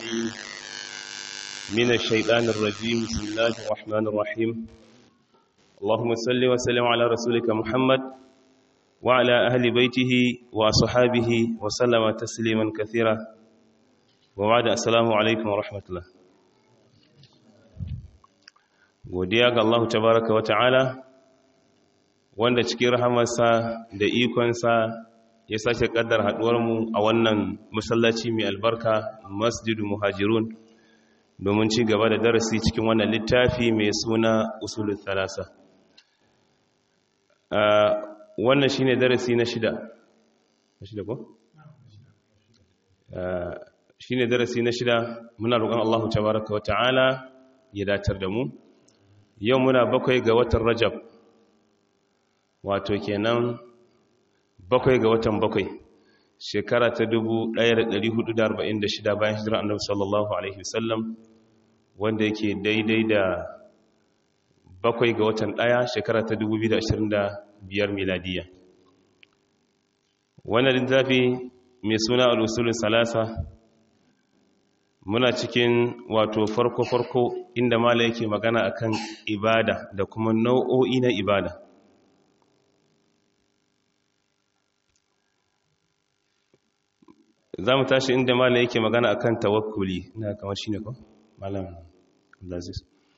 العليم من الشيطان الرجيم بسم الله الرحمن الرحيم اللهم صل وسلم على رسولك محمد وعلى أهل بيته وصحابه وسلم تسليما كثيرا وبعد السلام عليكم ورحمة الله godiya ga Allah tabaraka wa ta'ala wanda cikin rahamarsa da ikonsa ya sake kaddar haduwarmu a wannan masallaci mai albarka masjidu muhajirun domin ci gaba da darasi cikin wannan littafi mai suna usulul thalasa wannan shine darasi na shida na shida ko shine darasi na shida muna roƙon Allah tabaraka wa ta'ala ya datar da mu yau muna bakwai ga watan rajab wato kenan bakwai ga watan bakwai shekara ta 1446 bayan hijirar annabi sallallahu alaihi wasallam wanda yake daidai da bakwai ga watan daya shekara ta 2025 miladiya wannan littafi mai suna al-usulun salasa muna cikin wato farko-farko inda mala yake magana akan ibada da kuma nau'o'i na ibada za mu tashi inda mala yake magana akan tawakkuli ina kamar shi ne ko? malam abdulaziz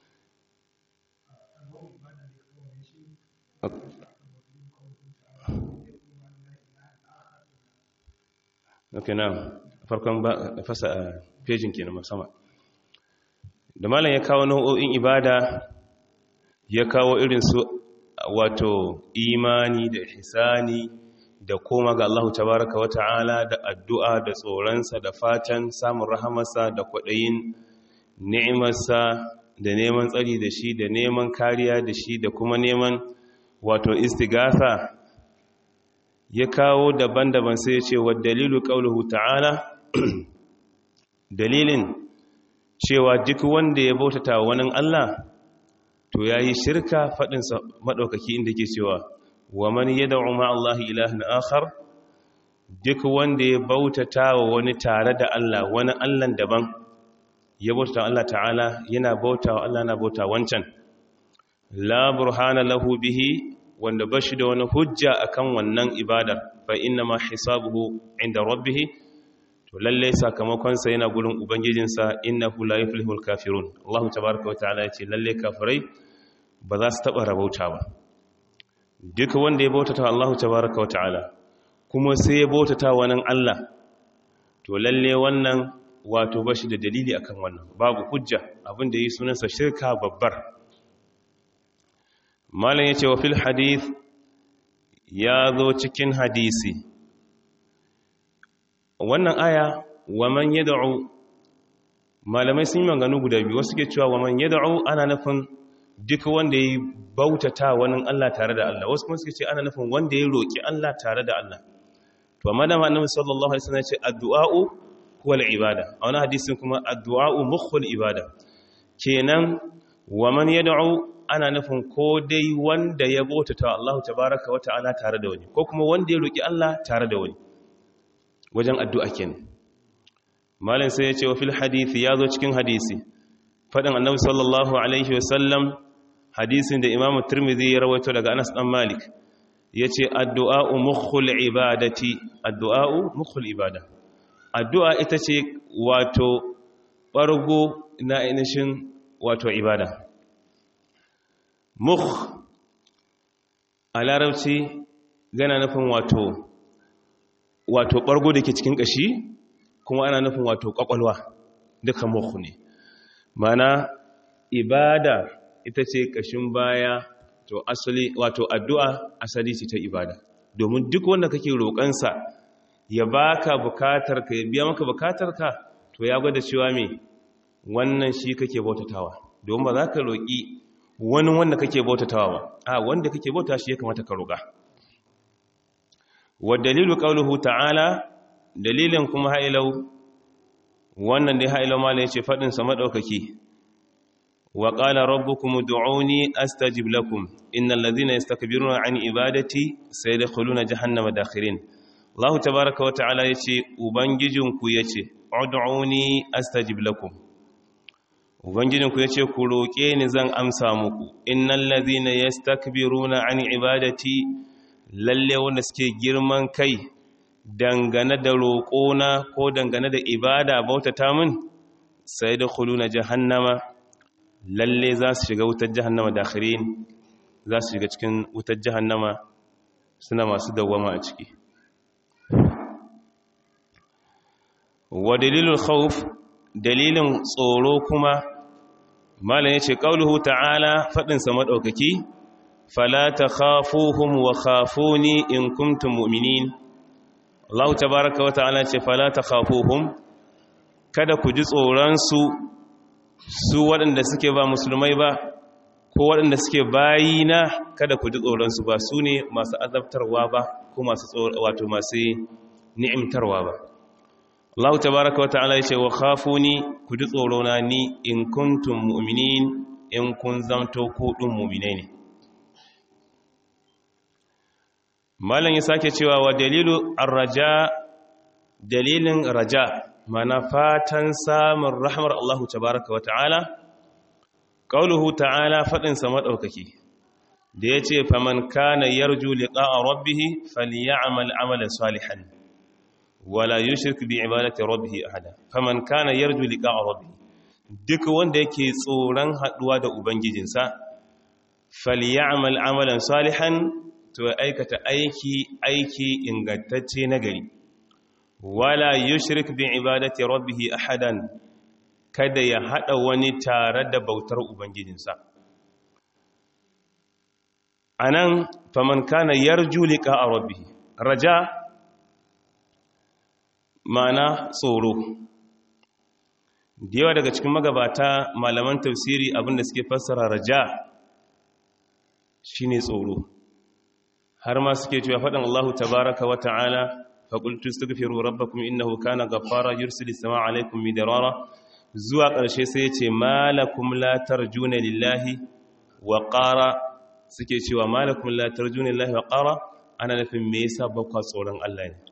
ok na farkon fasa pejin ke na sama da malam ya kawo nau'o'in ibada ya kawo irin su wato imani da hisani da koma ga Allah tabaraka wa ta'ala da addu'a da tsoronsa da fatan samun rahamarsa da kwaɗayin ni'imarsa da neman tsari da shi da neman kariya da shi da kuma neman wato istigasa ya kawo daban-daban sai ya ce wa dalilu ƙaunuhu ta'ala dalilin cewa duk wanda ya bautata wani Allah to ya yi shirka faɗinsa maɗaukaki inda ke cewa wa man yad'u ma Allah ilahin akhar duk wanda ya bautata wa wani tare da Allah wani Allah daban ya bautata Allah ta'ala yana bautawa Allah na bauta wancan la burhana lahu bihi wanda bashi da wani hujja akan wannan ibadar fa inna ma hisabuhu inda rabbih to lalle sakamakonsa yana gurin ubangijinsa innahu la yuflihul kafirun Allah tabaaraka wa ta'ala yace lalle kafirai ba za su taba rabauta ba duka wanda ya bautata Allah tabaaraka wa ta'ala kuma sai ya bautata wannan Allah to lalle wannan wato bashi da dalili akan wannan babu hujja abinda yi sunansa shirka babbar malam yace wa fil hadith ya zo cikin hadisi wannan aya wa man yad'u malamai sun yi maganganu guda biyu wasu ke cewa wa man yad'u ana nufin duk wanda ya bautata wani Allah tare da Allah wasu kuma suke ce ana nufin wanda ya roki Allah tare da Allah to amma da annabi sallallahu alaihi wasallam ya ce addu'a'u huwa al-ibada a wani hadisin kuma addu'a'u mukhul ibada kenan wa man yad'u ana nufin ko dai wanda ya bautata Allah tabaaraka wa ta'ala tare da wani ko kuma wanda ya roki Allah tare da wani wajen addu'a kenan malin sai ya ce wa fil hadithi ya zo cikin hadisi faɗin annabi sallallahu alaihi wasallam hadisin da imamu turmizi ya rawaito daga anas ɗan malik ya ce addu'a'u mukhul ibadati addu'a'u mukhul ibada addu'a ita ce wato ɓargo na ainihin wato ibada mukh a larabci gana nufin wato wato ɓargo da ke cikin ƙashi kuma ana nufin wato ƙwaƙwalwa duka muku ne mana ibada ita ce ƙashin baya to asali wato addu'a asali ce ta ibada domin duk wanda kake roƙansa ya baka bukatar ka ya biya maka bukatar ka to ya gwada cewa me wannan shi kake bautatawa domin ba za ka roƙi wani wanda kake bautatawa ba a wanda kake bauta shi ya kamata ka roƙa wa dalilu qawluhu ta'ala dalilin kuma hailau wannan dai hailau mala yace fadin sa madaukaki wa qala rabbukum ud'uni astajib lakum innal ladhina yastakbiruna an ibadati sayadkhuluna jahannama dakhirin Allah tabaaraka wa ta'ala yace ubangijinku yace ud'uni astajib lakum ubangijinku yace ku roke ni zan amsa muku innal ladhina yastakbiruna an ibadati lalle wanda suke girman kai dangane da roƙona ko dangane da ibada bautata min sai da khuluna jahannama lalle za su shiga wutar jahannama dakhirin za su shiga cikin wutar jahannama suna masu dawwama a ciki wa dalilul khawf dalilin tsoro kuma malam yace qauluhu ta'ala fadin sa madaukaki fala takhafuhum wa khafuni in kuntum mu'minin Allah tabaaraka wa ta'ala ce fala takhafuhum kada ku ji tsoron su su waɗanda suke ba musulmai ba ko waɗanda suke bayina kada ku ji tsoron su ba su ne masu azabtarwa ba ko masu wato masu ni'imtarwa ba Allah tabaraka wa ta'ala yace wa khafuni ku ji tsoro na ni in kuntum mu'minin in kun zamto ku din mu'minai ne Malam ya sake cewa wa dalilu ar-raja dalilin raja mana fatan samun rahmar Allah tabaraka wa ta'ala qauluhu ta'ala fadin sa madaukaki da yace faman kana yarju liqa'a rabbih falyamal amalan salihan wala yushrik bi ibadati rabbih ahada faman kana yarju liqa'a rabbih duk wanda yake tsoron haduwa da ubangijinsa falyamal amalan salihan to aikata aiki aiki ingantacce nagari wala yushrik bi ibadati rabbih ahadan kada ya hada wani tare da bautar ubangijinsa anan faman kana yarju liqa'a rabbih raja mana tsoro da yawa daga cikin magabata malaman tafsiri abinda suke fassara raja shine tsoro har ma suke cewa faɗin Allah tabaraka wa ta'ala faƙultu astaghfiru rabbakum innahu kana ghaffara yursilu samaa alaykum midrara zuwa ƙarshe sai ya ce malakum la tarjuna lillahi wa qara suke cewa malakum la tarjuna lillahi wa qara ana nufin me yasa ba ku tsoron Allah ne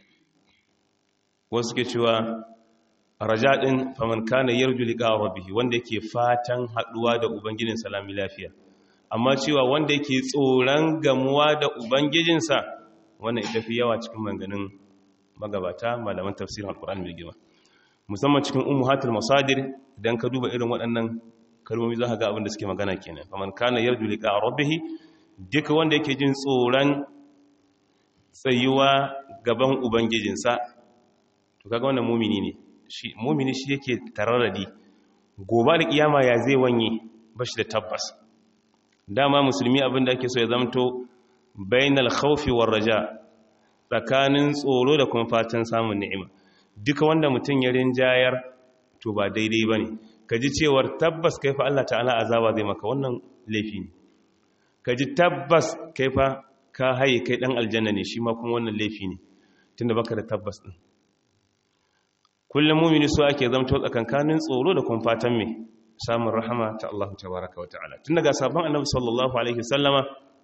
wasu suke cewa raja din faman kana yarju liqa rabbih wanda yake fatan haduwa da ubangijin salami lafiya amma cewa wanda yake tsoron gamuwa da ubangijinsa wannan ita fi yawa cikin manganin magabata malaman tafsirin alkur'ani mai girma musamman cikin ummuhatul masadir idan ka duba irin waɗannan kalmomi za ka ga abin da suke magana kenan faman kana yarju liqa rabbih duka wanda yake jin tsoron tsayuwa gaban ubangijinsa to kaga wannan mumini ne shi mumini shi yake tararradi gobe da kiyama ya zai wanye bashi da tabbas dama musulmi abinda ake so ya zamto bainal khawfi war raja tsakanin tsoro da kuma fatan samun ni'ima duka wanda mutum ya rinjayar to ba daidai bane kaji cewar tabbas kai fa Allah ta'ala azaba zai maka wannan laifi ne kaji tabbas kai fa ka haye kai dan aljanna ne shi ma kuma wannan laifi ne tunda baka da tabbas din kullum mumini so ake zamto tsakankanin tsoro da kuma fatan me samun rahama ta Allah tabaraka wa ta'ala tun daga sabon annabi sallallahu alaihi wasallama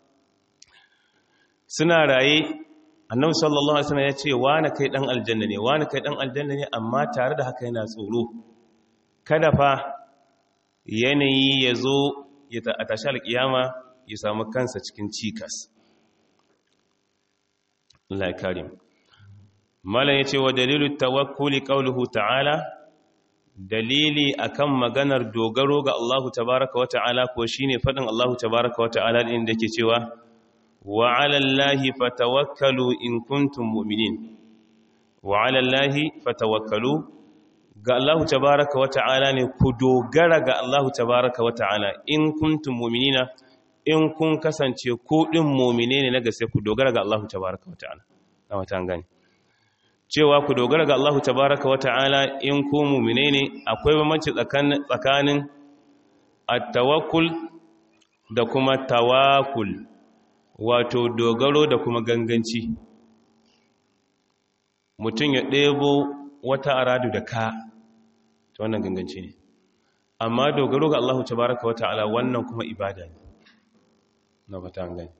suna raye annabi sallallahu alaihi wasallam ya ce wani kai dan aljanna ne wani kai dan aljanna ne amma tare da haka yana tsoro kada fa yanayi ya zo ya tashi alkiyama ya samu kansa cikin cikas Allah ya kare mu malam yace wa dalilu tawakkuli qawluhu ta'ala dalili akan maganar dogaro ga Allahu tabaraka wa ta'ala ko shine fadin Allahu tabaraka wa ta'ala din dake cewa wa 'ala Allahi fatawakkalu in kuntum mu'minin wa 'ala Allahi fatawakkalu ga Allahu tabaraka wa ta'ala ne ku dogara ga Allahu tabaraka wa ta'ala in kuntum mu'minina in kun kasance ku din mu'mine ne na gaske ku dogara ga Allahu tabaraka wa ta'ala na wata gani cewa ku dogara ga Allahu tabaraka wa ta'ala in ku mu'mine ne akwai bambanci tsakanin at-tawakkul da kuma tawakkul wato dogaro da kuma ganganci mutum ya ɗebo wata aradu da ka ta wannan ganganci ne amma dogaro ga Allahu tabaraka wa ta'ala wannan kuma ibada ne na fata an gani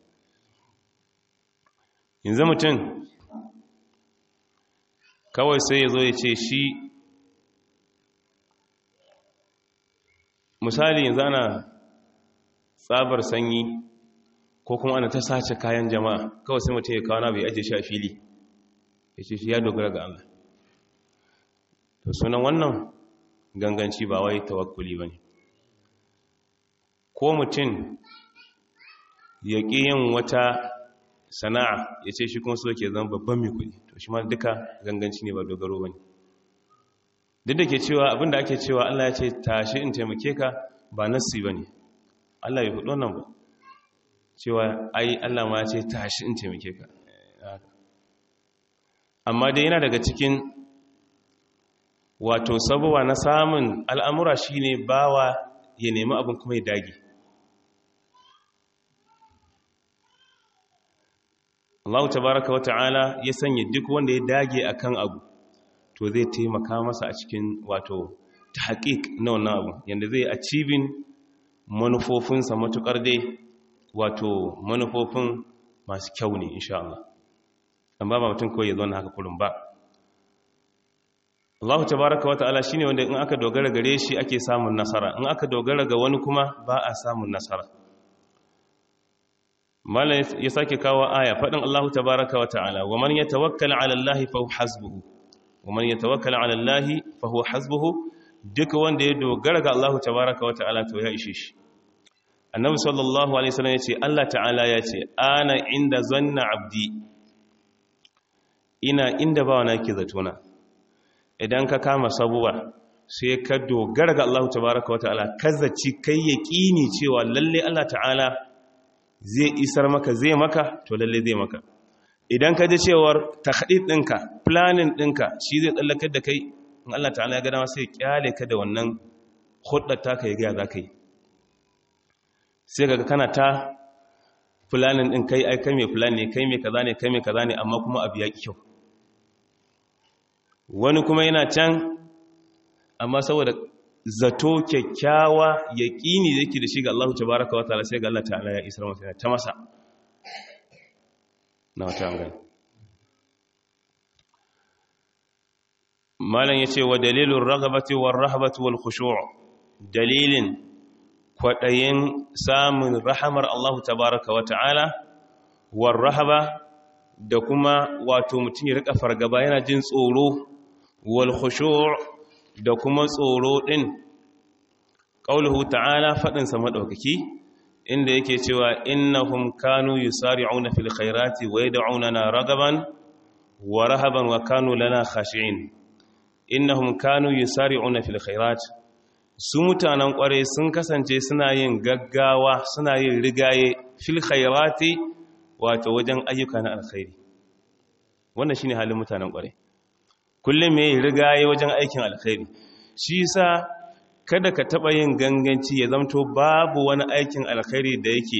yanzu mutum kawai sai ya zo ya ce shi misali yanzu ana tsabar sanyi ko kuma ana ta sace kayan jama'a kawai sai mutum ya kawo na bai ajiye shi a fili ya ce shi ya dogara ga Allah to sunan wannan ganganci ba wai tawakkuli ba ne ko mutum ya ƙi yin wata sana'a ya ce shi kuma so ke zama babban mai kuɗi to shi ma duka ganganci ne ba dogaro ba ne duk da ke cewa abinda ake cewa Allah ya ce tashi in taimake ka ba nassi ba ne Allah ya hudu wannan ba cewa ai Allah ma ya ce tashi in taimake ka amma dai yana daga cikin wato sabuwa na samun al'amura shine bawa ya nemi abin kuma ya dage Allah tabaraka wa ta'ala ya sanya duk wanda ya dage akan abu to zai taimaka masa a cikin wato tahqiq na wannan abu yanda zai achieving manufofinsa matukar dai wato manufofin masu kyau ne insha Allah amma ba mutum kawai ya zo haka kullum ba Allah tabaraka wa ta'ala shine wanda in aka dogara gare shi ake samun nasara in aka dogara ga wani kuma ba a samun nasara malam ya sake kawo aya faɗin Allah tabaraka wa ta'ala wa man yatawakkal 'ala Allah fa huwa hasbuhu wa man yatawakkal 'ala Allah fa huwa hasbuhu duk wanda ya dogara ga Allah tabaraka wa ta'ala to ya ishe shi annabi sallallahu alaihi wasallam yace Allah ta'ala yace ana inda zanna abdi ina inda bawa nake zatona idan ka kama sabuwa sai ka dogara ga Allah tabaraka wa ta'ala kazaci kai yaqini cewa lalle Allah ta'ala zai isar maka zai maka to lalle zai maka idan ka ji cewar takhdid ɗinka planning ɗinka shi zai tsallakar da kai in Allah ta'ala ya gada sai kyale ka da wannan hudar taka ya ga za ka yi sai kaga kana ta planning ɗin kai ai kai mai plan ne kai mai kaza ne kai mai kaza ne amma kuma abu ya kyau wani kuma yana can amma saboda zato kyakkyawa ya ƙini da yake da shi ga Allah tabaraka wa ta'ala sai ga Allah ta'ala ya isar masa ta masa na wata gani malam yace wa dalilur raghabati war rahabati wal khushu' dalilin kwadayin samun rahamar Allah tabaraka wa ta'ala war rahaba da kuma wato mutum ya rika fargaba yana jin tsoro wal khushu' da kuma tsoro din qauluhu ta'ala fadin sa madaukaki inda yake cewa innahum kanu yusari'una fil khairati wa yad'unana ragaban wa rahaban wa kanu lana khashi'in innahum kanu yusari'una fil khairat su mutanen kware sun kasance suna yin gaggawa suna yin rigaye fil khairati wato wajen ayyuka na alkhairi wannan shine halin mutanen kware kullum mai rigaye wajen aikin alkhairi shi yasa kada ka taba yin ganganci ya zamto babu wani aikin alkhairi da yake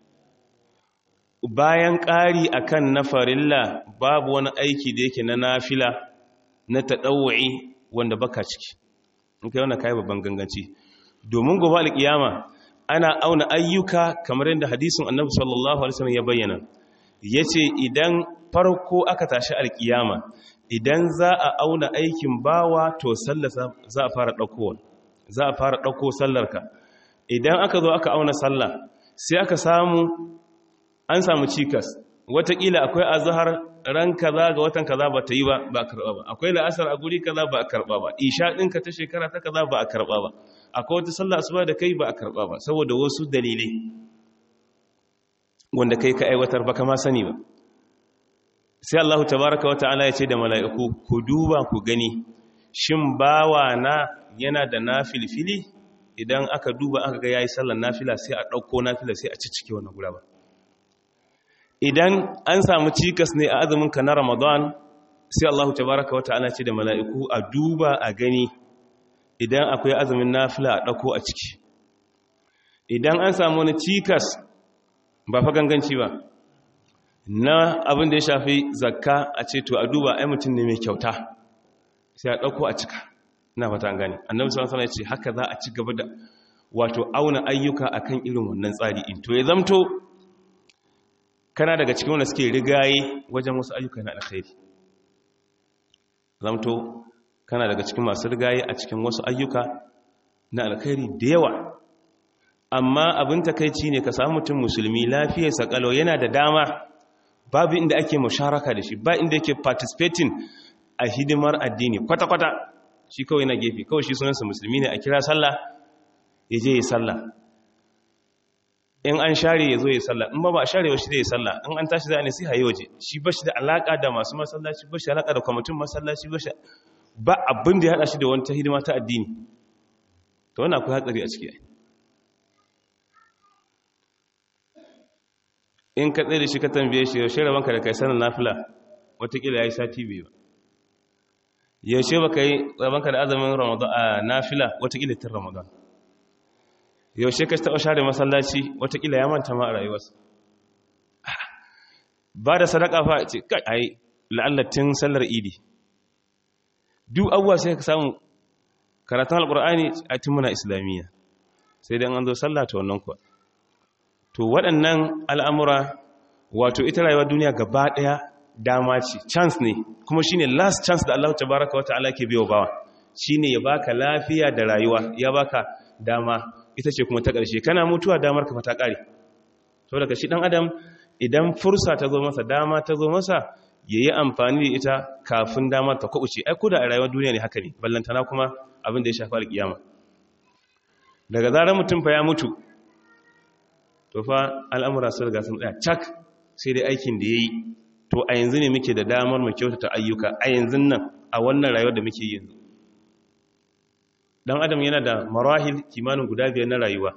bayan ƙari akan na farilla babu wani aiki da yake na nafila na taɗawai wanda baka ciki in kai wannan kai babban ganganci domin gobe alƙiyama ana auna ayyuka kamar yadda hadisin annabi sallallahu alaihi wasallam ya bayyana yace idan farko aka tashi alƙiyama idan za a auna aikin bawa to sallar za a fara ɗaukowa za a fara ɗauko sallarka idan aka zo aka auna sallah sai aka samu an samu cikas watakila akwai azhar ran kaza ga watan kaza ba ta yi ba ba karba ba akwai la'asar a guri kaza ba a karba ba isha ɗinka ta shekara ta kaza ba a karba ba akwai wata sallah asuba da kai ba a karba ba saboda wasu dalilai wanda kai ka aiwatar ba kama sani ba sai Allah tabaraka wa ta'ala ya ce da mala'iku ku duba ku gani shin bawa na yana da nafilfili idan aka duba aka ga yayi sallar nafila sai a ɗauko nafila sai a ciccike wannan gura ba idan an samu cikas ne a azumin ka na ramadan sai Allah tabaraka wa ta'ala ce da mala'iku a duba a gani idan akwai azumin nafila a ɗauko a ciki idan an samu wani cikas ba fa ganganci ba na abin da ya shafi zakka a ce to a duba ai mutum ne mai kyauta sai a ɗauko a cika ina fata an gane annabi sallallahu alaihi wasallam ya ce haka za a ci gaba da wato auna ayyuka akan irin wannan tsari in to ya zamto kana daga cikin wanda suke rigaye wajen wasu ayyuka na alkhairi zamto kana daga cikin masu rigaye a cikin wasu ayyuka na alkhairi da yawa amma abin takaici ne ka samu mutum musulmi lafiyar sakalo yana da dama babu inda ake musharaka da shi ba inda yake participating a hidimar addini kwata-kwata shi kawai na gefe kawai shi sunansa musulmi ne a kira sallah ya je ya sallah in an share ya zo ya sallah in ba ba a share shi zai sallah in an tashi za a nasiha yi waje shi ba shi da alaka da masu masallaci ba shi da alaka da kwamitin masallaci ba shi ba abin da ya hada shi da wani ta hidima ta addini to wannan akwai hatsari a ciki in ka tsaye da shi ka tambaye shi yaushe rabanka da kai sanin nafila watakila ya yi sati biyu yaushe ba ka yi rabanka da azumin ramadan a nafila watakila tun ramadan yaushe ka taɓa share masallaci watakila ya manta ma a rayuwarsa ba da sadaka fa ce kai ai la'allatin sallar idi duk abuwa sai ka samu karatun alkur'ani a tun muna islamiyya sai dan an zo sallah ta wannan kuwa to waɗannan al'amura wato ita rayuwar duniya gaba ɗaya dama ce chance ne kuma shine last chance da Allah tabaraka wa ta'ala ke biyo bawa shine ya baka lafiya da rayuwa ya baka dama ita ce kuma ta ƙarshe kana mutuwa damar ka fata ƙare to daga shi ɗan adam idan fursa ta zo masa dama ta zo masa ya yi amfani da ita kafin damar ta kwaɓuce ai da a rayuwar duniya ne haka ne ballantana kuma abin da ya shafi alƙiyama daga zarar mutum fa ya mutu to fa al'amura sun riga sun tsaya cak sai dai aikin da ya yi to a yanzu ne muke da damar mu kyautata ayyuka a yanzu nan a wannan rayuwar da muke yanzu dan adam yana da marahil kimanin guda biyar na rayuwa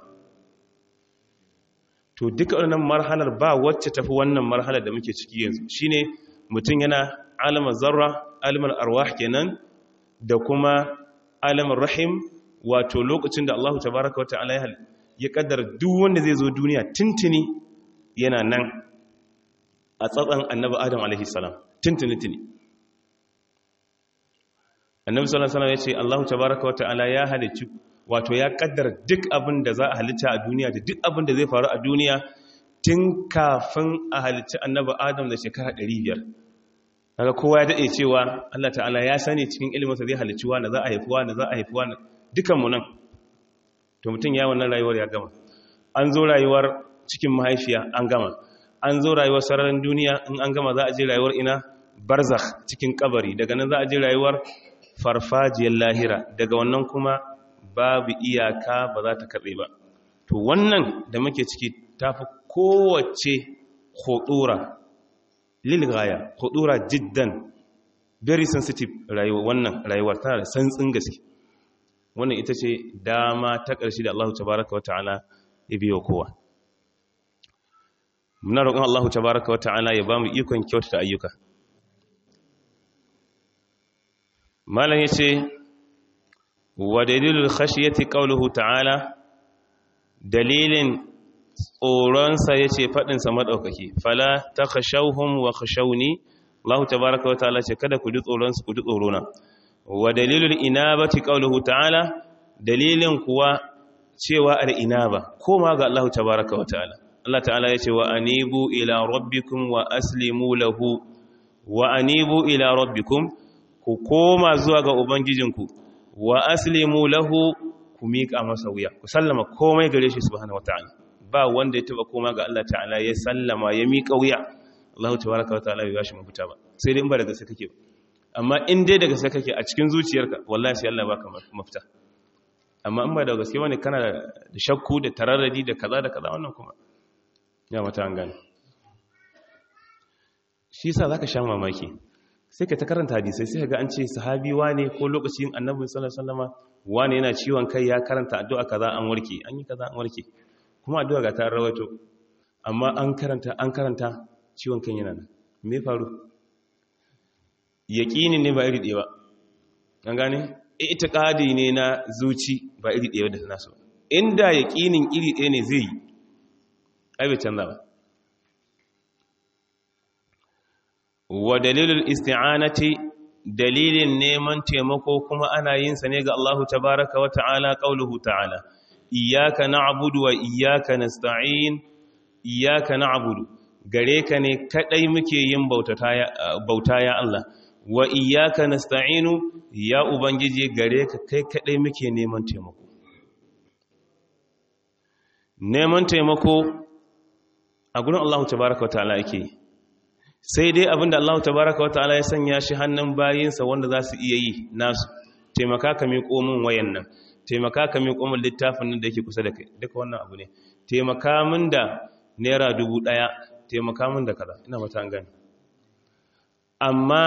to duka wannan marhalar ba wacce tafi wannan marhalar da muke ciki yanzu shine mutum yana alamar zarra alamar arwah kenan da kuma alamar rahim wato lokacin da Allah tabaraka wa ta'ala ya kaddara duk wanda zai zo duniya tuntuni yana nan a tsatsan annabi adam alaihi salam tuntuni tuni annabi sallallahu alaihi wasallam yace Allahu tabaaraka wa ta'ala ya halicci wato ya kaddara duk abin da za a halitta a duniya da duk abin da zai faru a duniya tun kafin a halicci annabi Adam da shekara 500 kaga kowa ya dade cewa Allah ta'ala ya sani cikin ilimin sa zai halicci wanda za a haifi wanda za a haifi wanda dukan mu nan to mutun ya wannan rayuwar ya gama an zo rayuwar cikin mahaifiya an gama an zo rayuwar sararin duniya in an gama za a je rayuwar ina barzakh cikin kabari daga nan za a je rayuwar farfajiyar lahira daga wannan kuma babu iyaka ba za ta katse ba to wannan da muke ciki ta fi kowace khodura lilgaya khodura jiddan very sensitive rayuwa wannan rayuwar tana da santsin gaske wannan ita ce dama ta ƙarshe da Allah tabaraka wata'ala ya biyo kowa muna roƙon Allah tabaraka wata'ala ya ba mu ikon kyautata ayyuka malam ya ce wa dalilul khashiyati qawluhu ta'ala dalilin tsoronsa ya ce faɗinsa maɗaukaki fala ta khashauhum wa khashauni Allah tabaraka wa ta'ala ce kada ku ji tsoronsu ku ji tsorona wa dalilul inabati qawluhu ta'ala dalilin kuwa cewa al inaba koma ga Allah tabaraka wa ta'ala Allah ta'ala ya ce wa anibu ila rabbikum wa aslimu lahu wa anibu ila rabbikum ku koma zuwa ga Ubangijinku wa aslimu lahu ku miƙa masa wuya ku sallama komai gare shi subhanahu wata'ala ba wanda ya taba koma ga Allah ta'ala ya sallama ya miƙa wuya Allah tabaraka wata'ala bai bashi mafita ba sai dai in ba daga sai kake amma in dai daga sai kake a cikin zuciyarka wallahi sai Allah baka mafita amma in ba da gaske bane kana da shakku da tararradi da kaza da kaza wannan kuma ya mata an gane shi yasa zaka sha mamaki sai ka ta karanta hadisai sai ga an ce sahabi wane ko lokacin annabi sallallahu alaihi wasallama wane yana ciwon kai ya karanta addu'a kaza an warke an yi kaza an warke kuma addu'a ga ta rawaito amma an karanta an karanta ciwon kan yana nan me faru yaqini ne ba iri ɗaya ba an gane itiqadi ne na zuci ba iri ɗaya da nasu inda yaqinin iri ɗaya ne zai yi ai bai canza ba wa dalilul isti'anati dalilin neman taimako kuma ana yin sa ne ga Allah tabaaraka wa ta'ala qauluhu ta'ala iyyaka na'budu wa iyyaka nasta'in iyyaka na'budu gare ka ne kadai muke yin bauta ya Allah wa iyyaka nasta'inu ya ubangiji gare ka kai kadai muke neman taimako neman taimako a gurin Allah tabaraka wata'ala yake sai dai abinda Allah tabaraka wata'ala ya sanya shi hannun bayinsa wanda za su iya yi nasu taimaka ka miƙo min wayan nan taimaka ka miƙo min littafin nan da yake kusa da kai duka wannan abu ne taimaka min da naira dubu ɗaya taimaka min da kaza ina mata an gani amma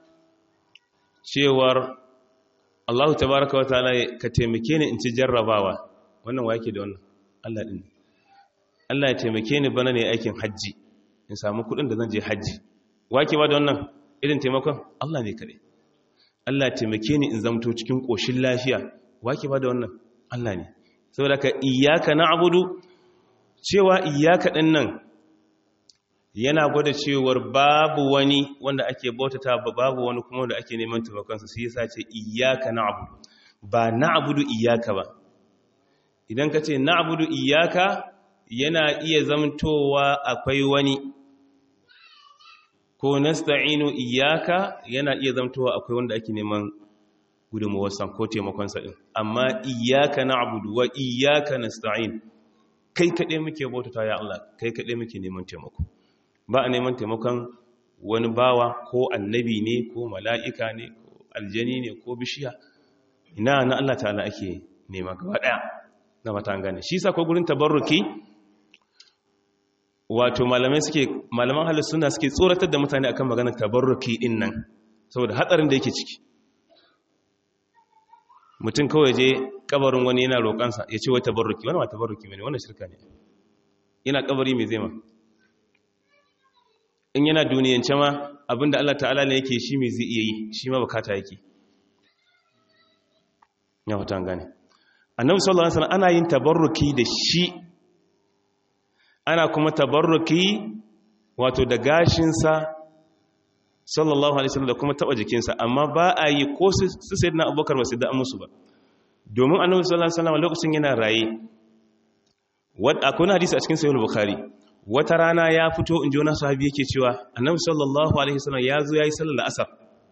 cewar Allah tabaraka wa ta'ala ka taimake ni in ci jarrabawa wannan wa yake da wannan Allah din Allah ya taimake ni bana ne aikin haji in samu kudin da zan je haji wa ke ba da wannan irin taimakon Allah ne kare Allah ya taimake ni in zamto cikin koshin lafiya wa ke ba da wannan Allah ne saboda ka iyyaka na'budu cewa iyyaka din nan yana gwada cewar babu wani wanda ake bautata babu wani kuma wanda ake neman taimakonsa sai yasa ce iyyaka na'budu ba na'budu iyyaka ba idan ka ce na'budu iyyaka yana iya zamtowa akwai wani ko nasta'inu iyyaka yana iya zamtowa akwai wanda ake neman gudunmuwarsa ko taimakonsa din amma iyyaka na'budu wa iyyaka nasta'in kai kaɗai muke bautata ya Allah kai kaɗai muke neman taimako ba a neman taimakon wani bawa ko annabi ne ko mala'ika ne ko aljani ne ko bishiya ina na Allah ta'ala ake nema gaba ɗaya na mata gane shi sa ko gurin tabarruki wato malamai suke malaman halin suna suke tsoratar da mutane akan maganar tabarruki din nan saboda hatsarin da yake ciki mutum kawai je kabarin wani yana roƙansa ya ce wai tabarruki wani ma tabarruki ne wannan shirka ne yana kabari mai zai ma in yana duniyance ma abinda Allah ta'ala ne yake shi mai zai iya yi shi ma bukata yake ya fata gane annabi sallallahu alaihi wasallam ana yin tabarruki da shi ana kuma tabarruki wato da gashinsa sallallahu alaihi wasallam da kuma taba jikinsa amma ba a yi ko su sayyidina abubakar ba su da musu ba domin annabi sallallahu alaihi wasallam lokacin yana raye wadda akwai hadisi a cikin sahih bukhari wata rana ya fito in ji wani sahabi yake cewa annabi sallallahu alaihi wasallam ya zo yayi sallar asar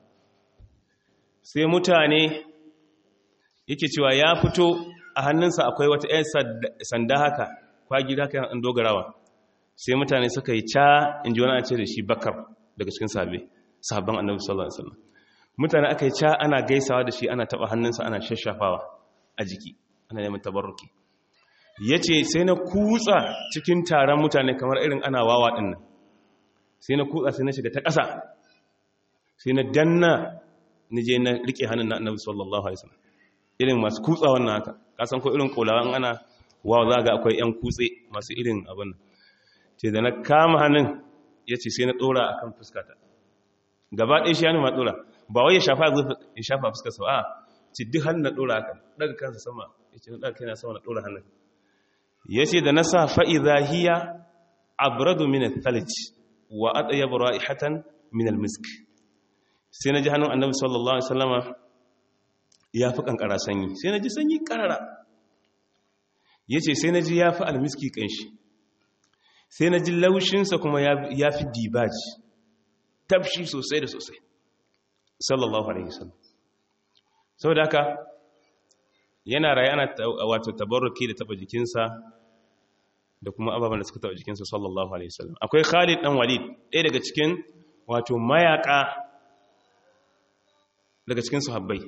sai mutane yake cewa ya fito a hannunsa akwai wata ƴan sanda haka kwagi haka yan dogarawa sai mutane suka yi ca in ji wani ce da shi bakar daga cikin sahabbai sahabban annabi sallallahu alaihi wasallam mutane aka yi ca ana gaisawa da shi ana taba hannunsa ana shashafawa a jiki ana neman tabarruki ya ce sai na kutsa cikin taron mutane kamar irin ana wawa ɗin nan sai na kutsa sai na shiga ta ƙasa sai na danna ni je na riƙe hannun na annabi sallallahu alaihi wasallam irin masu kutsa wannan haka kasan ko irin kolawan ana wawa za ga akwai 'yan kutse masu irin abin nan ce da na kama hannun ya ce sai na ɗora a kan fuskata gaba ɗaya shi hannun ma ɗora ba wai ya shafa fuskarsa a ci duk hannun na ɗora haka daga kansa sama ya ce na ɗaga kai na sama na ɗora hannun ya ce da na sa fa'iza hiya abradu min thalij wa adaya ra'ihatan min almisk sai na ji hannun annabi sallallahu alaihi wasallama ya fi kankara sanyi sai na ji sanyi karara ya ce sai na ji ya fi almiski kanshi sai na ji laushinsa kuma ya fi dibaji tafshi sosai da sosai sallallahu alaihi wasallam sau da haka yana raye ana wato tabarruki da taba jikinsa da kuma ababen da suka taba jikinsa sallallahu alaihi wasallam akwai Khalid dan Walid ɗaya daga cikin wato mayaka daga cikin sahabbai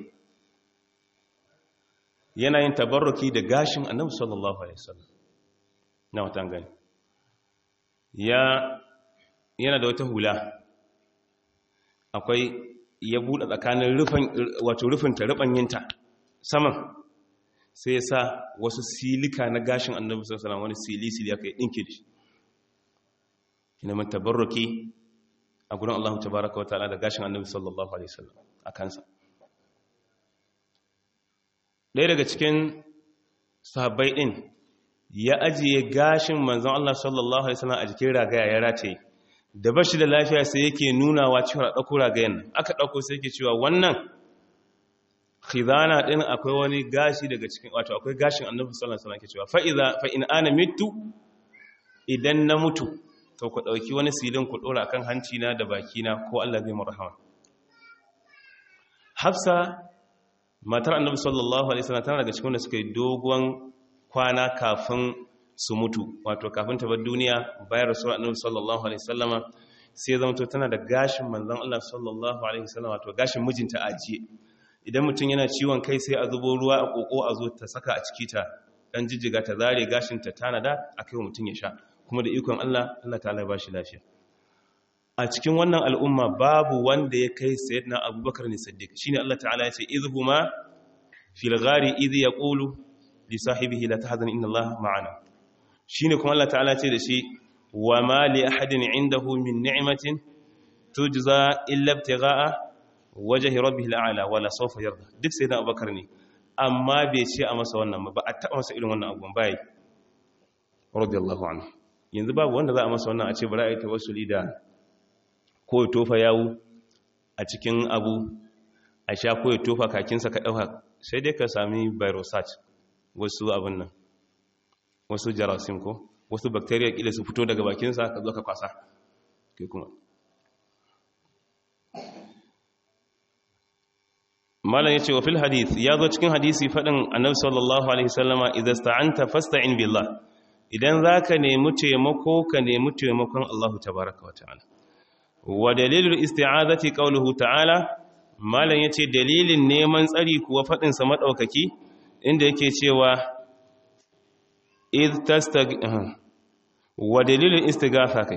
yana yin tabarruki da gashin Annabi sallallahu alaihi wasallam na watan gani ya yana da wata hula akwai ya buɗe tsakanin rufin wato rufin ta rubanyinta saman sai ya sa wasu silika na gashin annabi sallallahu wani sili-sili aka yi ɗinke da shi ina man tabarruki a gurin Allah tabaraka wa ta'ala da gashin annabi sallallahu alaihi wasallam a kansa ɗaya daga cikin sahabbai ɗin ya ajiye gashin manzon Allah sallallahu alaihi wasallam a jikin ragaya ya rataye da bashi da lafiya sai yake nunawa cewa ɗauko ragayen aka ɗauko sai yake cewa wannan khidana din akwai wani gashi daga cikin wato akwai gashin annabi sallallahu alaihi wasallam ke cewa fa idza fa in ana mitu idan na mutu to ku dauki wani silin ku dora akan hanci na da baki na ko Allah zai murhama Hafsa matar annabi sallallahu alaihi wasallam tana daga cikin wanda suka yi dogon kwana kafin su mutu wato kafin ta bar duniya bayan rasul annabi sallallahu alaihi wasallama sai zama to tana da gashin manzon Allah sallallahu alaihi wasallama wato gashin mijinta ajiye idan mutum yana ciwon kai sai a zubo ruwa a koko a zo ta saka a ciki ta dan jijjiga ta zare gashin ta tanada akai mutum ya sha kuma da ikon Allah Allah ta'ala ba shi lafiya a cikin wannan al'umma babu wanda ya kai sayyidina abubakar ne siddiq shine Allah ta'ala ya ce idhuma fil ghari idh yaqulu li sahibihi la tahzan inna Allah ma'ana shine kuma Allah ta'ala ce da shi wa ma li ahadin indahu min ni'matin tujza illa ibtigha'a wajhi rabbih al'ala wala sawfa yarda duk sayyidina abubakar ne amma bai ce a masa wannan ba a taba masa irin wannan abubuwan bai radiyallahu anhu yanzu babu wanda za a masa wannan a ce bari a yi tawassuli da ko ya tofa yawu a cikin abu a sha ko ya tofa kakinsa ka ɗauka sai dai ka sami virosat wasu abin nan wasu jarasim ko wasu bacteria ƙila su fito daga bakinsa ka zo ka kwasa ke kuma malam ya ce wa fil hadith ya zo cikin hadisi faɗin annabi sallallahu alaihi sallama idan sta'anta fasta'in billah idan za ka nemi taimako ka nemi taimakon Allahu tabaraka wa ta'ala wa dalilul isti'azati qawluhu ta'ala malan yace dalilin neman tsari kuwa fadin sa madaukaki inda yake cewa id tastag wa dalilul istighatha kai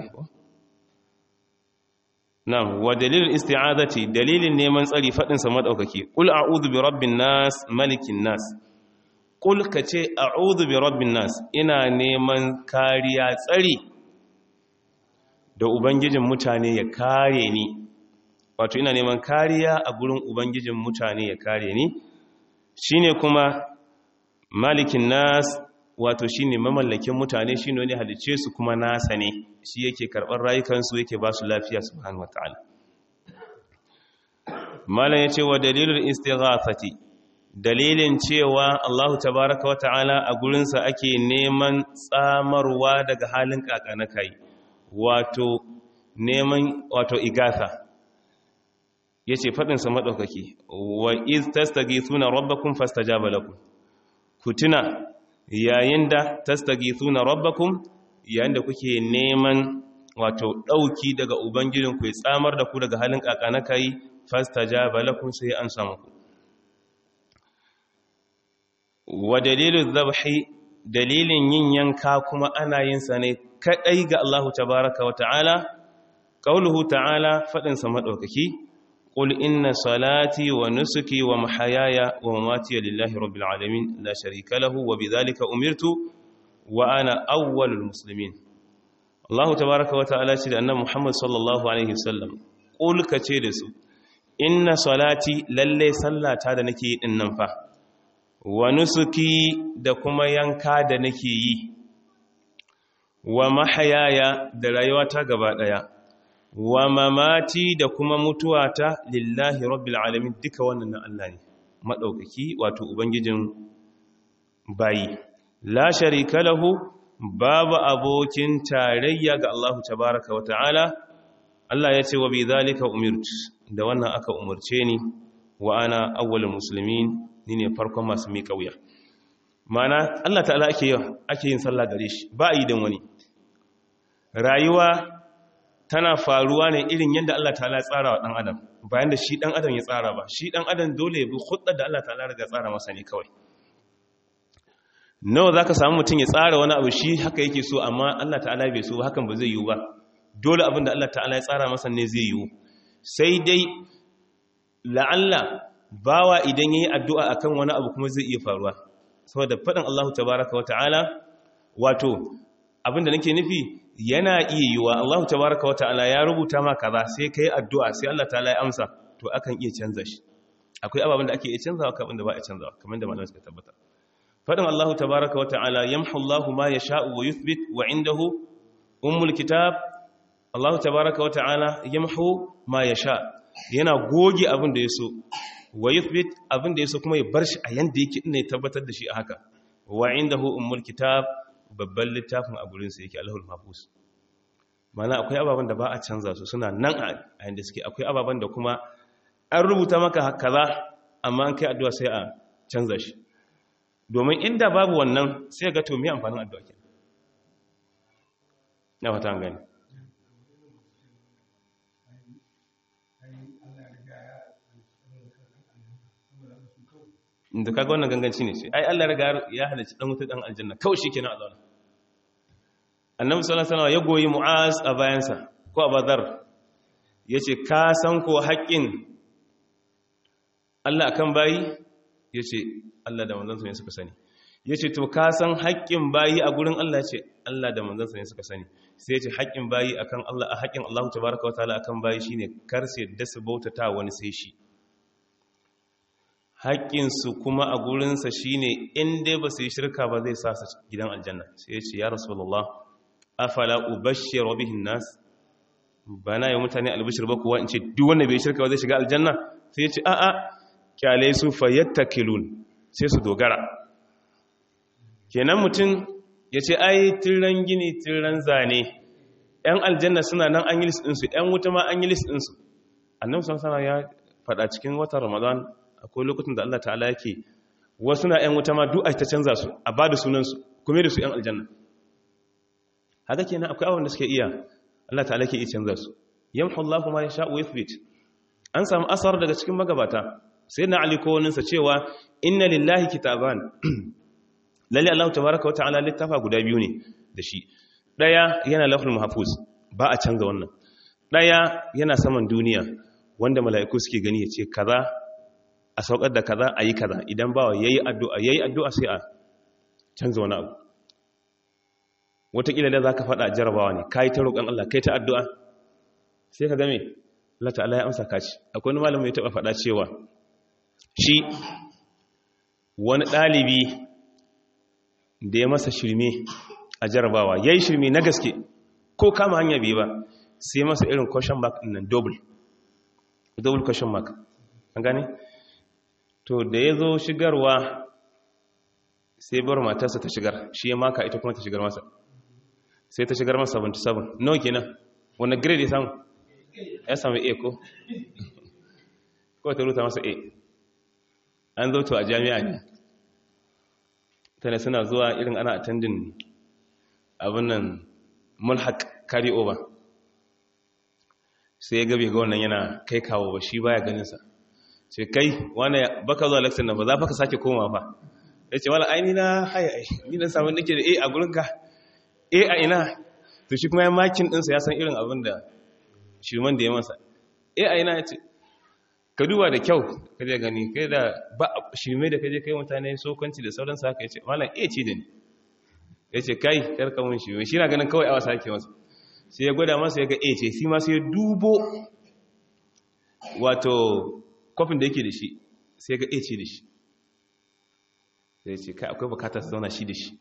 na'am wa dalilul isti'azati dalilin neman tsari fadin sa madaukaki qul a'udhu bi rabbin nas malikin nas qul kace a'udhu bi rabbin nas ina neman kariya tsari da Ubangijin mutane ya kare ni wato ina neman kariya a gurin Ubangijin mutane ya kare ni shine kuma malikin nas wato shine mamallakin mutane shine wani halice su kuma nasa ne shi yake karɓar rayukansu yake ba su lafiya subhanahu wataala malam yace wa dalilul istighathati dalilin cewa Allahu tabaaraka wataala a gurinsa ake neman tsamarwa daga halin kakana kai wato neman wato igatha yace fadin sa madaukaki wa iz tastaghithuna rabbakum fastajaba lakum ku tuna yayin da tastaghithuna rabbakum yayin da kuke neman wato dauki daga ubangijin ku ya tsamar da ku daga halin kakana kai fastajaba lakum sai an samu ku wa dalilu dhabhi dalilin yin yanka kuma ana yin sa ne kadai ga Allahu tabaraka wa ta'ala qauluhu ta'ala fadin sa madaukaki qul inna salati wa nusuki wa mahayaya wa mamati lillahi rabbil alamin la sharika lahu wa bidhalika umirtu wa ana awwalul muslimin Allahu tabaraka wa ta'ala ce da annabi Muhammad sallallahu alaihi wasallam qul kace da su inna salati lalle sallata da nake yi din nan fa wa nusuki da kuma yanka da nake yi wa mahayaya da rayuwata gaba daya wa mamati da kuma mutuwata lillahi rabbil alamin duka wannan na Allah ne madaukaki wato ubangijin bayi la sharika lahu babu abokin tarayya ga Allah tabaaraka wa ta'ala Allah ya ce wa bi zalika umirtu da wannan aka umurce ni wa ana awwalul muslimin ni ne farkon masu miƙa wuya mana Allah ta'ala ake ake yin sallah gare shi ba a yi don wani rayuwa tana faruwa ne irin yadda Allah ta'ala ya tsara wa ɗan adam bayan da shi ɗan adam ya tsara ba shi ɗan adam dole ya bi hudda da Allah ta'ala riga tsara masa ne kawai nawa za ka samu mutum ya tsara wani abu shi haka yake so amma Allah ta'ala bai so hakan ba zai yiwu ba dole abin da Allah ta'ala ya tsara masa ne zai yiwu sai dai la'alla bawa idan yayi addu'a akan wani abu kuma zai iya faruwa saboda fadin Allahu tabaaraka wa ta'ala wato abinda nake nufi yana iya yiwa Allahu tabaaraka wa ta'ala ya rubuta ma kaza sai kai addu'a sai Allah ta'ala ya amsa to akan iya canza shi akwai ababen da ake iya canzawa akwai abin da ba a canzawa kamar da malamai suka tabbata fadin Allahu tabaaraka wa ta'ala yamhu Allahu ma yasha'u wa yuthbit wa indahu ummul kitab Allahu tabaaraka wa ta'ala yamhu ma yasha yana goge abin da ya so wa yuthbit abin da yaso kuma ya bar shi a yanda yake ina tabbatar da shi a haka wa indahu ummul kitab babban littafin a gurin sa yake Allahul Mahfuz mana akwai ababan da ba a canza su suna nan a yanda suke akwai ababan da kuma an rubuta maka kaza amma an kai addu'a sai a canza shi domin inda babu wannan sai ga to me amfanin addu'a ke na fata gani da kaga wannan ganganci ne ce ai Allah riga ya halicci dan wuta dan aljanna kawai shikenan a zauna annabi sallallahu alaihi wasallam ya goyi mu'az a bayansa ko abadar yace ka san ko haƙƙin Allah akan bayi yace Allah da manzon sa ne suka sani yace to ka san haƙƙin bayi a gurin Allah yace Allah da manzon sa ne suka sani sai yace haƙƙin bayi akan Allah haƙƙin Allah tabaaraka wa ta'ala akan bayi shine kar sai da su bautata wani sai shi haƙƙinsu kuma a gurinsa shi ne inda ba su yi shirka ba zai sa su gidan aljanna sai ya ce ya rasulallah afala ubashir wa bihin nas ba na yi mutane albishir ba kuwa in ce duk wanda bai shirka ba zai shiga aljanna sai ya ce a'a kyale su fayyattakilun sai su dogara kenan mutum ya ce ai tiran gini tiran zane yan aljanna suna nan an yi list ɗinsu yan wuta ma an yi list ɗinsu annabi sallallahu ya faɗa cikin watan ramadan akwai lokacin da Allah ta'ala yake wasu na 'yan wuta ma du'a ta canza su a ba da sunansu kuma da su 'yan aljanna haka kenan akwai awon da suke iya Allah ta'ala ke iya canza su yamhu Allah kuma ya sha'u yathbit an samu asar daga cikin magabata sai na ali ko waninsa cewa inna lillahi kitaban lalle Allah tabaraka wa ta'ala littafa guda biyu ne da shi daya yana lafzul mahfuz ba a canza wannan daya yana saman duniya wanda mala'iku suke gani ya ce kaza a saukar da kaza a yi kaza idan bawa ya yi addu'a ya yi addu'a sai a canza wani abu watakila da za ka faɗa jarabawa ne ka yi ta roƙon Allah kai ta addu'a sai ka game Allah ta'ala ya amsa kaci akwai wani malamu ya taɓa faɗa cewa shi wani ɗalibi da ya masa shirme a jarabawa ya yi shirme na gaske ko kama hanya biyu ba sai masa irin question mark ɗin nan double double question mark an gane? to da ya zo shigarwa sai bar matarsa ta shigar shi ya maka ita kuma ta shigar masa sai ta shigar masa 77 no kenan wanda grade ya samu ya samu a ko ko ta ruta masa a an zo to a jami'a ne tana suna zuwa irin ana attending abin nan mulhaq carry over sai ya gabe ga wannan yana kai kawo ba shi baya ganinsa ce kai wane baka zuwa lakcin nan ba za ka sake koma fa ya ce wala aini na haya ai ni na samun nake da a a gurinka a a ina to shi kuma ya makin ɗinsa ya san irin abin da shirman da ya masa a a ina ya ce ka duba da kyau ka je gani kai da ba shirme da kaje kai mutane sokanci da sauransu haka ya ce malam a ce da ni ya ce kai karka mun shirme shi na ganin kawai awa sake masa sai ya gwada masa ya ga a ce shi ma sai ya dubo wato kofin da yake da shi sai ga a ce da shi sai ce kai akwai bukatar su zauna shi da shi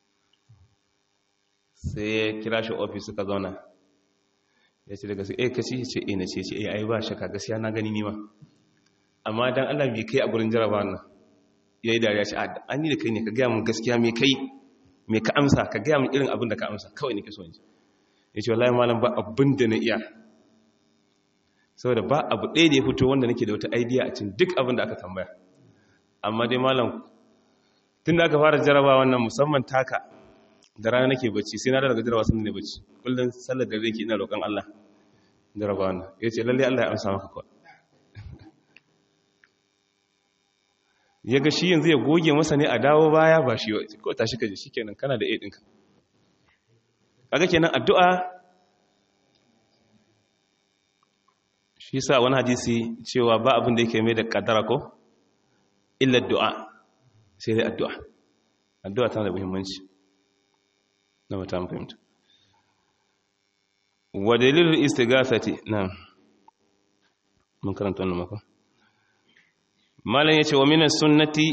sai ya kira shi ofis suka zauna ya ce daga sai ka ci ce eh na ce ce eh ai ba shaka gaskiya na gani nima amma dan Allah bai kai a gurin jaraba nan yayi dariya ce an yi da kai ne ka gaya mun gaskiya me kai me ka amsa ka gaya mun irin abin da ka amsa kawai ne ka so in ji ya ce wallahi malam ba abin da na iya saboda ba abu ɗaya da ya fito wanda nake da wata idea a cikin duk abin da aka tambaya amma dai malam tun da aka fara jaraba wannan musamman taka da rana nake bacci sai na daga jaraba sun ne bacci kullum sallar da ke ina roƙon Allah jaraba wannan ya ce lalle Allah ya amsa maka kawai ya ga shi yanzu ya goge masa ne a dawo baya ba shi ko tashi ka ji shi kenan kana da a ɗinka kaga kenan addu'a shi sa wani hadisi cewa ba abin da yake mai da kadara ko illa du'a sai dai addu'a addu'a tana da muhimmanci na mata fahimta wa dalilul istighafati na mun karanta wannan mako malam yace wa minas sunnati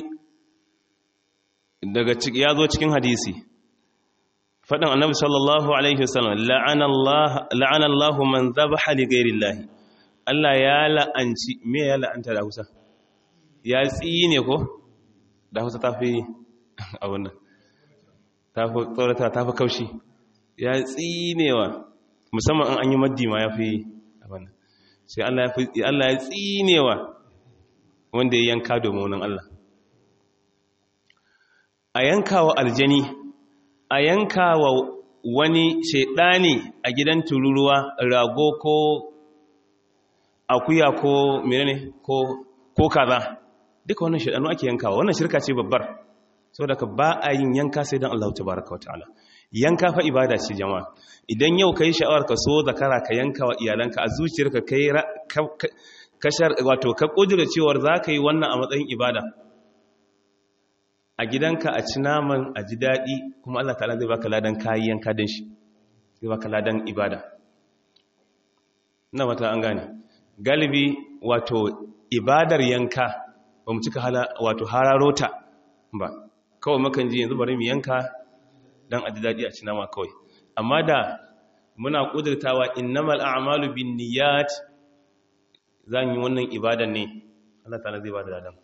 daga ya zo cikin hadisi faɗin annabi sallallahu alaihi wasallam la'ana Allah la'ana Allah man dhabaha li ghairi Allah Allah ya la'anci me ya la'anta da Hausa ya tsine ko da Hausa ta fi a wannan ta fi tsorata ta fi kaushi ya tsinewa musamman an yi maddi ma ya fi a wannan sai Allah ya tsinewa wanda ya yanka domin wani Allah a yanka wa aljani a yanka wa wani shaidani a gidan tururuwa rago ko akuya ko menene ko ko kaza duka wannan shaidanu ake yankawa wannan shirka ce babbar saboda ka ba a yin yanka sai dan Allah tabaraka wa ta'ala yanka fa ibada ce jama'a idan yau kai sha'awar ka so zakara ka yanka wa iyalanka a zuciyarka kai kashar wato ka kudura cewar za ka yi wannan a matsayin ibada a gidanka a ci naman a ji daɗi kuma Allah ta'ala zai baka ladan kayi yanka don shi zai baka ladan ibada na mata an gane galibi wato ibadar yanka ba mu cika wato hararota ba kawai makan ji yanzu bari mu yanka don a ji daɗi a ci nama kawai amma da muna ƙudurtawa innamal a'malu bin niyyat zan yi wannan ibadan ne Allah ta'ala zai ba da ladan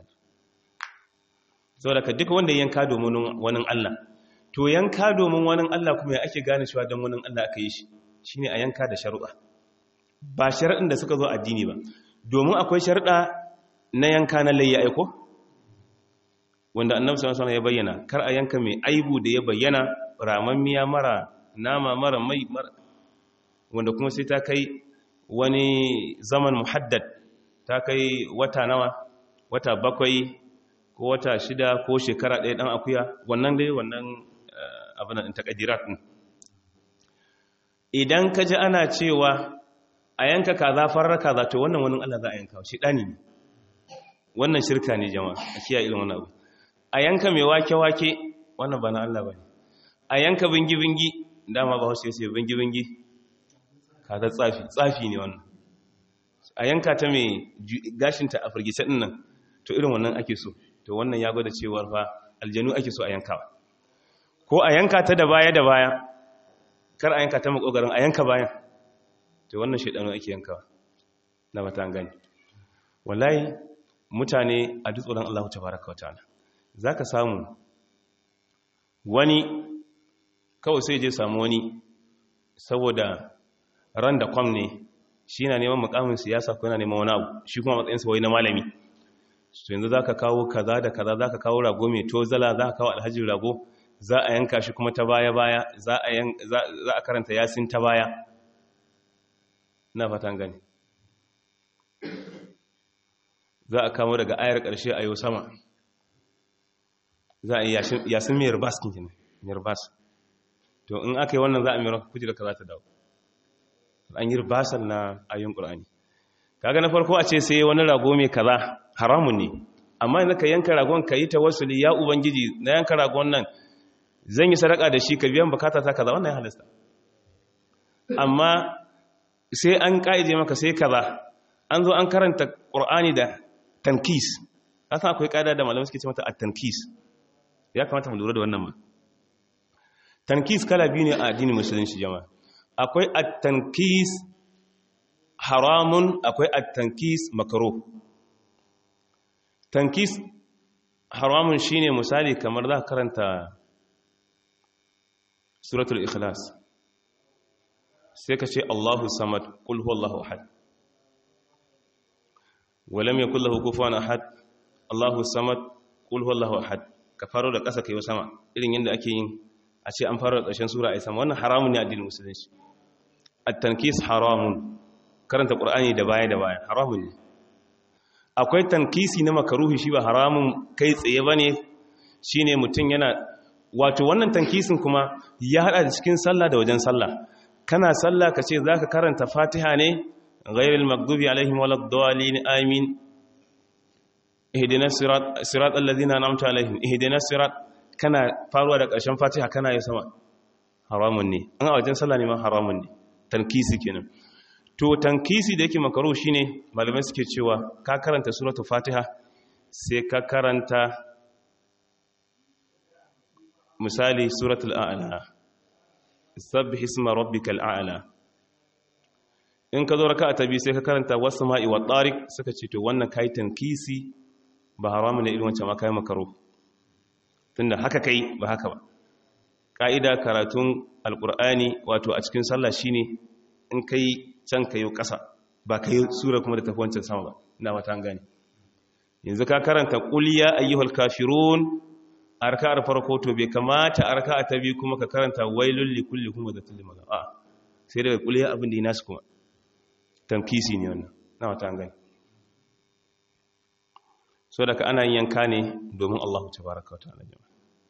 saboda ka duka wanda yanka domin wani Allah to yanka domin wani Allah kuma ya ake gane cewa don wani Allah aka yi shi shine a yanka da sharuɗa ba sharaɗin da suka zo addini ba domin akwai sharuɗa na yanka na layya aiko wanda annabi sallallahu alaihi ya bayyana kar a yanka mai aibu da ya bayyana ramammiya mara nama mara mai mara wanda kuma sai ta kai wani zaman muhaddad ta kai wata nawa wata bakwai ko wata shida ko shekara ɗaya ɗan akuya wannan dai wannan abin ɗin takadirat ɗin idan ka ji ana cewa a yanka kaza farar kaza to wannan wani Allah za a yanka shi ɗani ne wannan shirka ne jama'a a kiyaye irin wannan abu a yanka mai wake-wake wannan ba na Allah ba ne a yanka bingi-bingi dama ba wasu yasi bingi-bingi kaza tsafi tsafi ne wannan a yanka ta mai gashinta a firgice ɗin nan to irin wannan ake so to wannan ya gwada cewar fa aljanu ake so a yankawa ko a yanka ta da baya da baya kar a yanka ta makogarin a yanka bayan to wannan shaidanu ake yankawa na mata gani wallahi mutane a duk tsoron Allah tabaraka wataala zaka samu wani kawai sai je samu wani saboda ran da kwam ne shi na neman mukamin siyasa ko yana neman wani abu shi kuma matsayinsa wai na malami to yanzu za ka kawo kaza da kaza za ka kawo rago mai tozala za ka kawo alhaji rago za a yanka shi kuma ta baya-baya za a karanta yasin ta baya na fatan gani za a kamo daga ayar ƙarshe a yau sama za a yi yasin mai ribas kinkin mai ribas to in aka yi wannan za a mai kuji da ka za ta dawo an yi ribasan na ayyun ƙur'ani kaga na farko a ce sai wani rago mai kaza haramun ne amma yanzu ka yanka ragon ka yi tawassuli ya ubangiji na yanka ragon nan zan yi sadaka da shi ka biyan bukata ta kaza wannan ya halasta amma sai an kaide maka sai kaza an zo an karanta qur'ani da tankis san akwai kaida da malamai suke ce mata at-tankis ya kamata mu lura da wannan ma tankis kala biyu ne a addinin musulunci jama'a akwai at-tankis haramun akwai at-tankis makruh tankis haramun shine misali kamar za ka karanta suratul ikhlas sai ka ce Allahu samad qul huwallahu ahad walam yakul lahu kufuwan ahad Allahu samad qul huwallahu ahad ka faro da ƙasa kai sama irin yadda ake yin a ce an faro da ƙarshen sura ai sama wannan haramun ne addinin musulunci at-tankis haramun karanta qur'ani da baya da baya haramun ne akwai tankisi na makaruhi shi ba haramun kai tsaye ba ne shi ne mutum yana wato wannan tankisin kuma ya hada da cikin sallah da wajen sallah kana sallah ka ce za ka karanta fatiha ne ghairil magdubi alaihim waladdallin amin ihdinas sirat sirat alladhina an'amta alaihim ihdinas sirat kana faruwa da ƙarshen fatiha kana yi sama haramun ne an a wajen sallah ne ma haramun ne tankisi kenan to tankisi da yake makaro shine malamai suke cewa ka karanta suratul fatiha sai ka karanta misali suratul a'la sabbih isma rabbikal a'la in ka zo raka'a ta biyu sai ka karanta was-sama'i wat-tariq suka ce to wannan kai tankisi ba haramu ne irin wancan ma kai makaro tunda haka kai ba haka ba ka'ida karatun alqur'ani wato a cikin sallah shine in kai can ka yi ƙasa ba ka yi sura kuma da tafi wancan sama ba na wata gani yanzu ka karanta ƙuliya ayyuhal kafirun a raka'ar farko to bai kamata a raka'a ta biyu kuma ka karanta wailul likulli kuma da tulli maza a sai daga kuliya abin da yi nasu kuma tamkisi ne wannan na wata gani so daga ana yin yanka ne domin Allahu tabaraka wa ta'ala jama'a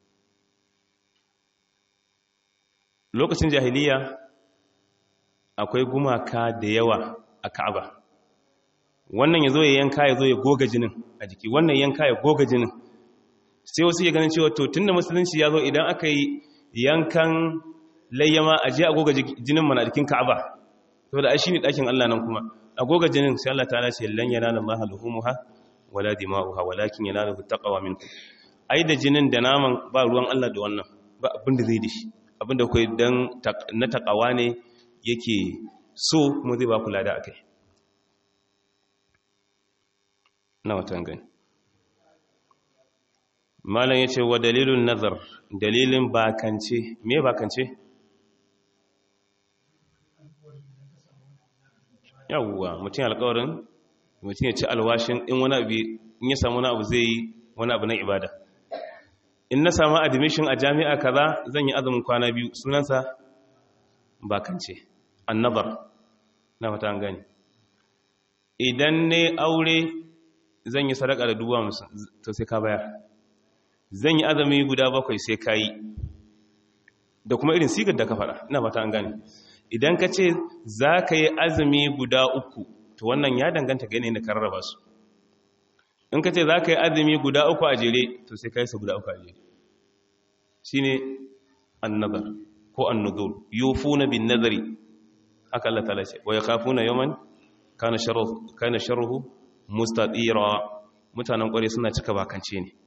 lokacin jahiliya akwai gumaka da yawa a Ka'aba wannan yazo ya yanka yazo ya goga jinin a jiki wannan yanka ya goga jinin sai wasu ya ganin cewa to tunda musulunci ya zo idan aka yi yankan layyama a je a goga jinin mana a jikin Ka'aba to da shi ne ɗakin Allah nan kuma a goga jinin sai Allah ta ce lan yanala Allah luhumuha wala dima'uha walakin yanaluhu taqwa minkum ai da jinin da naman ba ruwan Allah da wannan ba abin da zai dishi abin da kai dan na taqwa ne yake so kuma zai ba kula da akai na watan gani malam yace wa dalilun nazar dalilin bakance me bakance yawwa mutum alƙawarin mutum ya ci alwashin in wani abu in ya samu wani abu zai yi wani abu na ibada in na samu admission a jami'a kaza zan yi azumin kwana biyu sunansa bakance annabar na fata an gani idan ne aure zan yi sadaka da dubu musu to sai ka bayar zan yi azumi guda bakwai sai ka yi da kuma irin sigar da ka faɗa ina fata an gani idan ka ce za ka yi azumi guda uku to wannan ya danganta ga yanayin da ka rarraba su in ka ce za ka yi azumi guda uku a jere to sai ka yi su guda uku a jere shi ne annazar ko annuzur yufu na bin nazari haka Allah ta'ala ce wa ya kafu na yaman kana sharruhu mustatira mutanen kware suna cika bakance ne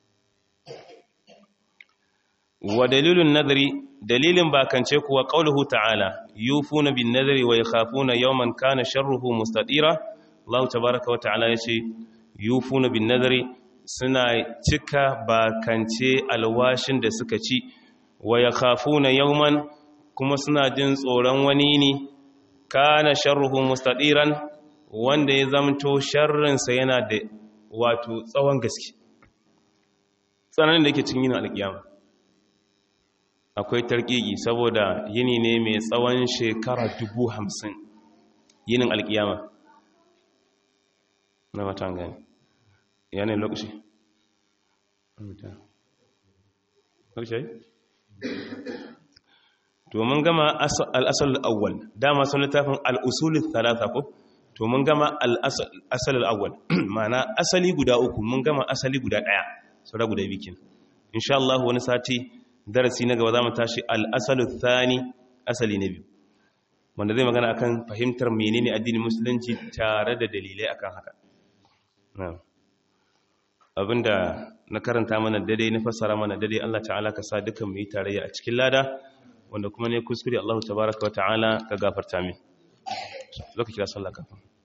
wa dalilun nazari dalilin bakance kuwa qauluhu ta'ala yufuna bin nadri wa yakhafuna yawman kana sharruhu mustatira Allah tabaaraka wa ta'ala yace yufuna bin nadri suna cika bakance alwashin da suka ci wa yakhafuna yawman kuma suna jin tsoron wani ne kana sharruhu mustatiran wanda ya zamto sharrin sa yana da wato tsawon gaske tsananin da yake cikin yin alkiyama akwai tarkiki saboda yini ne mai tsawon shekara dubu hamsin yinin alkiyama na matan gani yanayin lokaci lokaci to mun gama al'asal al'awwal dama sun littafin al'usulun talata ko to mun gama al'asal al'awwal mana asali guda uku mun gama asali guda ɗaya saura guda bikin insha Allah wani sati darasi na gaba za mu tashi al'asalu thani asali na biyu wanda zai magana akan fahimtar menene addinin musulunci tare da dalilai akan haka abinda na karanta mana daidai na fassara mana daidai Allah ta'ala ka sa dukan mu yi tarayya a cikin lada wanda kuma ne kuskure Allah tabaraka wa ta'ala ka gafarta min lokaci da sallah kafin